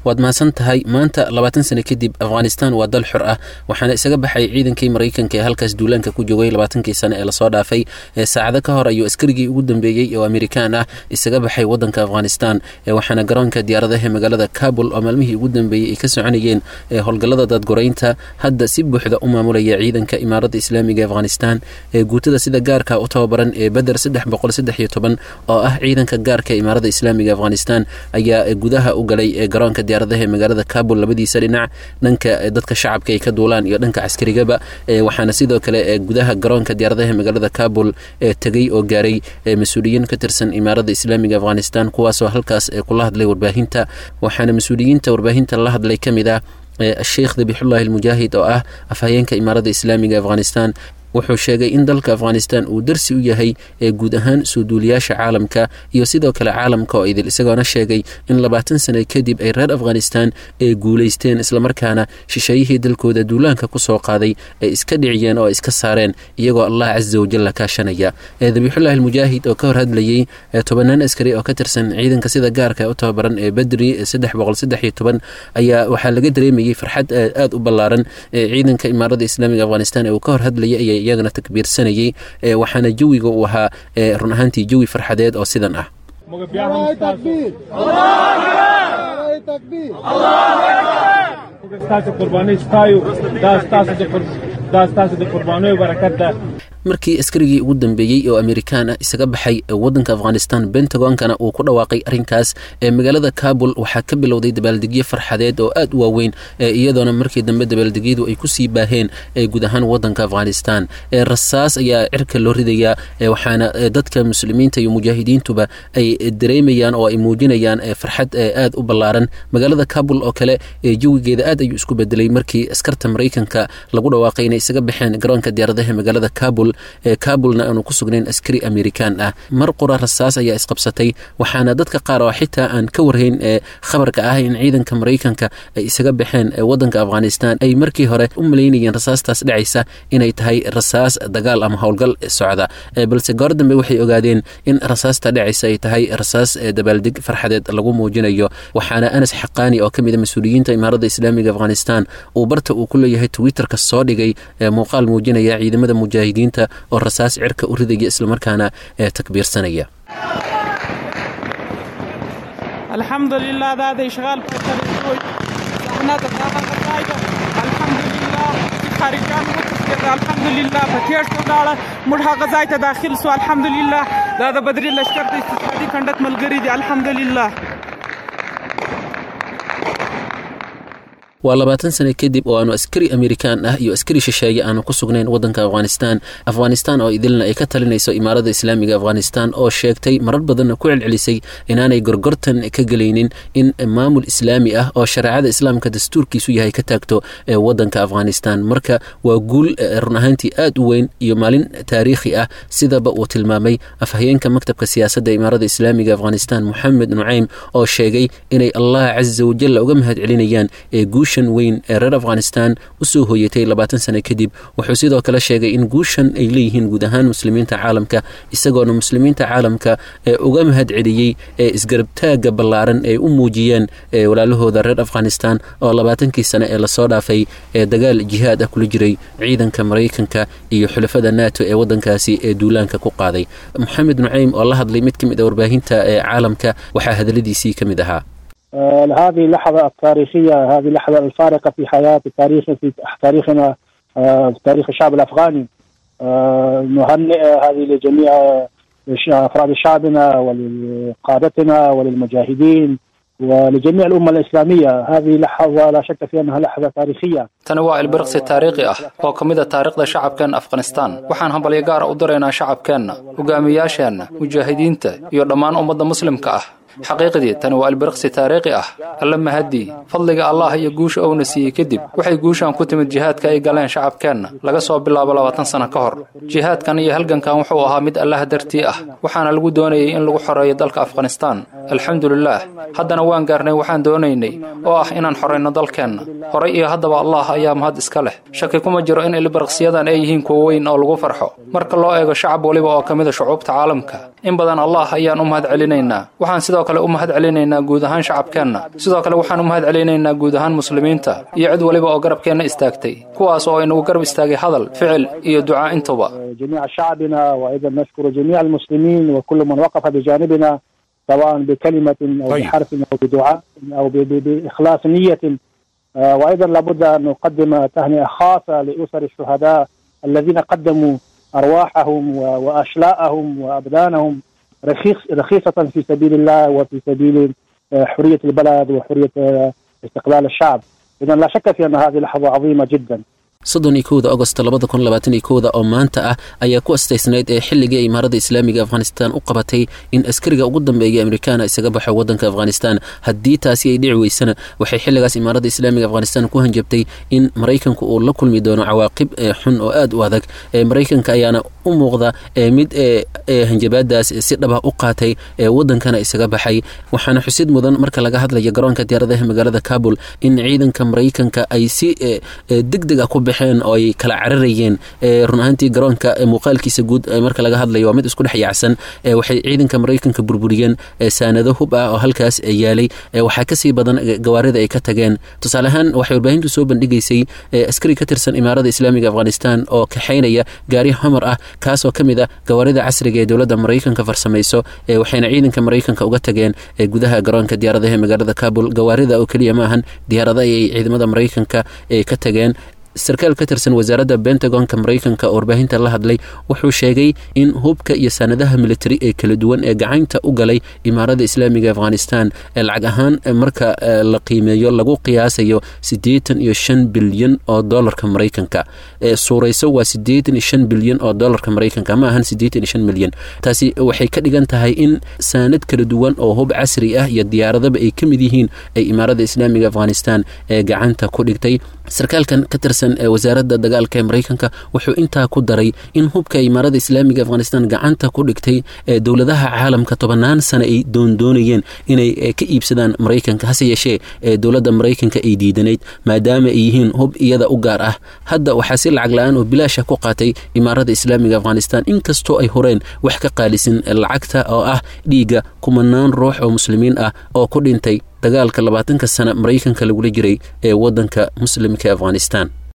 waad mahadsan tahay maanta labaatan sano kadib afghanistan waa dal xor ah waxaana isaga baxay ciidankii maraykanka ee halkaas duulaanka ku joogay labaatankii sano ee lasoo dhaafay saacado ka hor ayuu askarigii ugu dambeeyey oo amerikaan ah isaga baxay wadanka afghanistan waxaana garoonka diyaaradaha magaalada kabul oo maalmihii ugu dambeeyey ay ka soconayeen howlgallada dadgoraynta hadda si buuxda u maamulaya ciidanka imaaradda islaamiga ee afghanistan ee guutada sida gaarka u tababaran ee beder saddex boqol saddex iyo toban oo ah ciidanka gaarka ee imaaradda islaamiga afghanistan ayaa gudaha u galay garoonka diyaaradaha ee magaalada kabul labadiisa dhinac dhanka dadka shacabka ay ka duulaan iyo dhanka caskarigaba waxaana sidoo kale gudaha garoonka diyaaradaha ee magaalada kabul tegey oo gaaray mas-uuliyiin ka tirsan imaaradda islaamiga afghanistan kuwaasoo halkaas kula hadlay warbaahinta waxaana mas-uuliyiinta warbaahinta la hadlay ka mid ah sheekh dabixullahi almujaahid oo ah afhayeenka imaaradda islaamiga afghanistan wuxuu sheegay in dalka afghanistan uu darsi u yahay ee guud ahaan soo duuliyaasha caalamka iyo sidoo kale caalamka oo idil isagoona sheegay in labaatan sano kadib ay reer afghanistan ee guulaysteen islamarkaana shisheeyihii dalkooda duulaanka ku soo qaaday ay iska dhiciyeen oo iska saareen iyagoo allah casa wajalla kaashanaya dabiixullahi almujaahid oo ka hor hadlayey tobanaan askari oo ka tirsan ciidanka sida gaarka u tababaran ee bedri saddex boqol saddex iyo toban ayaa waxaa laga dareemayey farxad aada u ballaaran ciidanka imaaradda islaamiga afghanistan ee uu ka hor hadlayay ayay iyagana takbiirsanayey waxaana jawiga uu ahaa run ahaantii jawi farxadeed oo sidan ah markii askarigii ugu dambeeyey oo amerikaan ah isaga baxay wadanka afghanistan bentagonkana uu ku dhawaaqay arrinkaas ee magaalada kabul waxaa ka bilowday dabaaldegyo farxadeed oo aad u waaweyn iyadoona markii dambe dabaaldegyadu ay kusii baaheen guud ahaan wadanka afghanistan rasaas ayaa cirka loo ridayaa waxaana dadka muslimiinta iyo mujaahidiintuba ay dareemayaan oo ay muujinayaan farxad aad u ballaaran magaalada kabul oo kale jawigeeda aad ayuu isku bedelay markii askarta maraykanka lagu dhawaaqay inay isaga baxeen garoonka diyaaradaha magaalada kabul kabulna aanu ku sugnayn askari amerikaan ah mar qura rasaas ayaa isqabsatay waxaana dadka qaar oo xitaa aan ka warhayn ee khabarka ah in ciidanka maraykanka ay isaga baxeen wadanka afghanistan ay markii hore u malaynayeen rasaastaas dhacaysa inay tahay rasaas dagaal ama howlgal socda balse goor dambe waxay ogaadeen in rasaasta dhacaysa ay tahay rasaas dabaaldeg farxadeed lagu muujinayo waxaana anas xaqaani oo ka mid a mas-uuliyiinta imaaradda islaamiga afghanistan uu barta uu ku leeyahay twitterka soo dhigay muuqaal muujinaya ciidamada mujaahidiinta oo rasaas cirka u ridaya islamarkaana takbiirsanaya الحمد لله دا د اشغال په طریقو زحمت دا غځایو الحمد لله خارجان وتسکر الحمد لله په تیښتو لاړه موږ هغه ځای ته داخل سو الحمد لله دا د بدري لشکر د استشهادي کندت ملګری دي الحمد لله waa labaatan sano kadib oo aanu askari amerikaan ah iyo askari shisheeye aanu ku sugnayn wadanka afghanistan afghanistan oo idilna ay ka talinayso imaaradda islaamiga afghanistan oo sheegtay marar badanna ku celcelisay inaanay gorgortan ka gelaynin in maamul islaami ah oo shareecada islaamka dastuurkiisu yahay ka taagto wadanka afghanistan marka waa guul run ahaantii aad u weyn iyo maalin taariikhi ah sidaba uu tilmaamay afhayeenka maktabka siyaasadda imaaradda islaamiga afghanistan moxamed nucaym oo sheegay inay allah casa wajalla uga mahad celinayaan ee guusha weyn ee reer afghanistan usoo hooyatay labaatan sano kadib wuxuu sidoo kale sheegay in guushan ay leeyihiin guud ahaan muslimiinta caalamka isagoona muslimiinta caalamka uga mahad celiyey ee isgarabtaaga ballaaran ay u muujiyeen walaalahooda reer afghanistan oo labaatankii sano ee lasoo dhaafay ee dagaal jihaad ah kula jiray ciidanka maraykanka iyo xulafada nato ee wadankaasi ee duulaanka ku qaaday moxamed nucaym oo la hadlay mid ka mid a warbaahinta ee caalamka waxaa hadaladiisii ka mid ahaa هذه اللحظة التاريخية هذه اللحظة الفارقة في حياة تاريخ في تاريخنا في تاريخ الشعب الأفغاني نهنئ هذه لجميع أفراد شعبنا ولقادتنا وللمجاهدين ولجميع الأمة الإسلامية هذه لحظة لا شك في أنها لحظة تاريخية tani waa ilbiriqsi taariikhi ah oo ka mid a taariikhda shacabkeenna afghanistaan waxaan hambalyo gaara u diraynaa shacabkeenna hogaamiyaasheenna mujaahidiinta iyo dhammaan ummadda muslimka ah xaqiiqdii tani waa ilbiriqsi taariikhi ah alla mahadii fadliga allah iyo guusha ouna siiyey kadib waxay guushan ku timid jihaadka ay galeen shacabkeenna laga soo bilaabo labaatan sano ka hor jihaadkan iyo halgankan wuxuu ahaa mid allah dartii ah waxaana lagu doonayay in lagu xoreeyo dalka afghanistaan alxamdulilaah haddana waan gaarnay waxaan doonaynay oo ah inaan xorayno dalkeenna horay iyo haddaba allah ayaa mahad iska leh shaki kuma jiro in ilbiriqsiyadan ay yihiin kuwo weyn oo lagu farxo marka loo eego shacab weliba oo ka mid a shucuubta caalamka in badan allah ayaan u mahad celinaynaa waxaan sidoo kale u mahad celinaynaa guud ahaan shacabkeenna sidoo kale waxaan u mahad celinaynaa guud ahaan muslimiinta iyo cid waliba oo garabkeenna istaagtay kuwaas oo inagu garab istaagay hadal ficil iyo ducaa intuba جميع شعبنا وايضا نشكر جميع المسلمين وكل من وقف بجانبنا سواء بكلمه او طيب. بحرف او بدعاء او ب- ب- باخلاص نيه آه، وايضا لابد ان نقدم تهنئه خاصه لاسر الشهداء الذين قدموا ارواحهم و- واشلاءهم وابدانهم رخيص رخيصه في سبيل الله وفي سبيل آه، حريه البلد وحريه آه، استقلال الشعب اذا لا شك في ان هذه لحظه عظيمه جدا soddon iyo kowda agost labada kun labaatan iyo kowda oo maanta ah ayaa ku astaysnayd ee xilligii imaaradda islaamiga afghanistan u qabatay in askariga ugu dambeeya amerikaana isaga baxo waddanka afghanistan haddii taasi ay dhici weysana waxay xilligaas imaaradda islaamiga afghanistan ku hanjabtay in maraykanku uu la kulmi doono cawaaqib ee xun oo aad u adag ee maraykanka ayaana u muuqda ee mid ee ee hanjabaadaas si dhaba u qaatay ee waddankana isaga baxay waxaana xusid mudan marka laga hadlaya garoonka diyaaradaha magaalada kabul in ciidanka maraykanka ay si ee, ee, degdeg ah ku baxeen oo ay kala cararayeen ee, run ahaantii garoonka ee, muuqaalkiisa guud ee, marka laga hadlayo waa mid isku dhex yaacsan ee, waxay ciidanka maraykanka burburiyeen ee, saanado hub ah oo halkaas ee, yaalay ee, waxaa kasii badan ee, gawaarida ay ka tageen tusaale ahaan waxay warbaahintu soo bandhigaysay ee, askari ka tirsan imaarada islaamiga afghanistan oo kaxaynaya gaari homar ah kaasoo ka mid ah gawaarida casriga ee dowladda maraykanka farsamayso ee, waxayna ciidanka maraykanka uga tageen ee, gudaha garoonka diyaaradaha ee magaalada kabul gawaarida oo keliya maahan diyaarada ay ciidamada maraykanka ee ka tageen sarkaal ka tirsan wasaaradda bentagonka maraykanka oo warbaahinta la hadlay wuxuu sheegay in hubka iyo sanadaha militari ee kala duwan ee gacanta u galay imaarada islaamiga afghanistan ee lacag ahaan ee marka ee, la qiimeeyo lagu qiyaasayo siddeetan iyo shan bilyan oo dolarka maraykanka ee suurayso waa siddeetan iyo shan bilyan oo dolarka maraykanka ma ahan siddeetan iyo shan milyan taasi waxay ka dhigan tahay in saanad kala duwan oo hub casri ah iyo diyaaradaba ay ka mid yihiin ay imaarada islaamiga afghanistan ee gacanta ku dhigtay sarkaalkan ka tirsan ee wasaaradda dagaalka ee maraykanka wuxuu intaa ku daray in hubka imaarada islaamiga afghanistan gacanta ku dhigtay ee dowladaha caalamka tobannaan sano ay doondoonayeen inay ee, ka iibsadaan maraykanka hase yeeshee ee dowladda maraykanka ay diidanayd maadaama ay yihiin hub iyada u gaar ah hadda waxaa si lacag la-aan oo bilaasha ku qaatay imaarada islaamiga afghanistan inkastoo ay horeen wax ka qaalisin lacagta oo ah dhiigga kumanaan ruux oo muslimiin ah oo ku dhintay dagaalka labaatanka sana maraykanka lagula jiray ee waddanka muslimka afghanistan